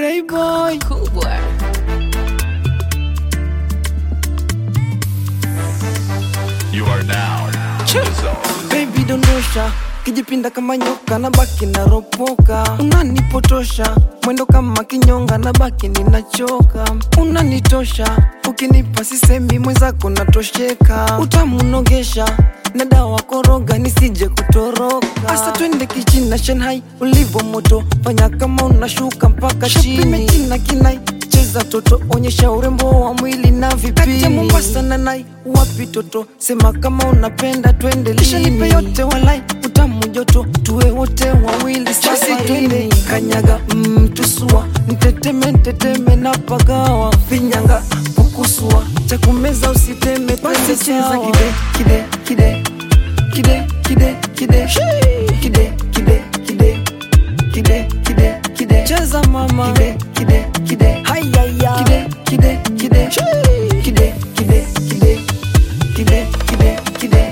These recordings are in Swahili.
Greyboy Kubwa. You are now in the zone. baby dondosha kijipinda kama nyoka na baki naropoka unanipotosha mwendo kama kinyonga na baki ninachoka unanitosha ukinipa sisemi mwenzako natosheka utamunogesha na dawa koroga nisije kutoroka asa twende kichina shanghai ulivo moto fanya kama unashuka mpaka chini china kinai cheza toto onyesha urembo wa mwili na vipini mombasa na nai wapi toto sema kama unapenda twende lisha nipe yote walai utamu joto tuwe wote wawili basi twende kanyaga mm, tusua nteteme nteteme na pagawa finyanga kukusua cha kumeza usiteme basi cheza kide kide kide kide kide kide kide kide kide kide kide kide cheza mama kide kide kide hayaya kide kide kide kide kide kide kide kide kide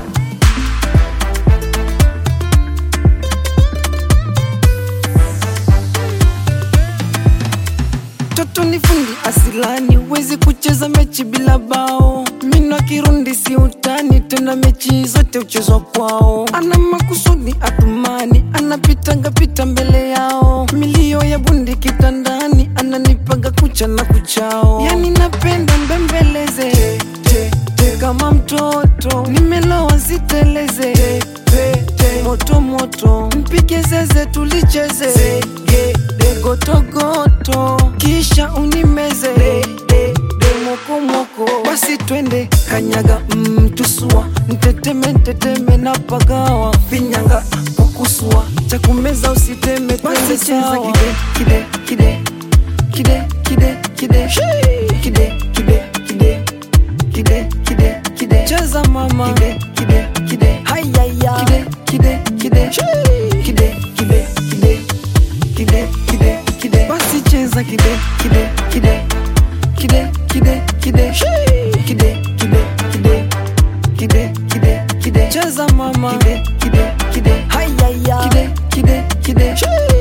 toto ni fundi asilani wezi kucheza mechi bila bao mino kirundi si utani tena mechi zote uchezwa kwao ana makusudi atumani anapitanga pita mbele yao milio ya bundi kitandani ananipaga kucha na kuchao yani napenda mbembeleze te, te, kama mtoto nimelowa siteleze te, te, te, moto moto mpige zeze tulicheze Zege, de, gotogoto kisha unimeze de, de, de, mokomoko basi twende kanyaga mm, tusua nteteme nteteme na pagawa finyanga kukusua cha kumeza usiteme basi cheza kide kide kide kide kide kide kide kide kide kide kide kide cheza mama kide kide kide hayaya kide kide kide kide kide kide kide kide kide basi cheza kide kide kide kide kide kide kide kide kide kide kide kide cheza mama kide kide kide hayaya kide kide kide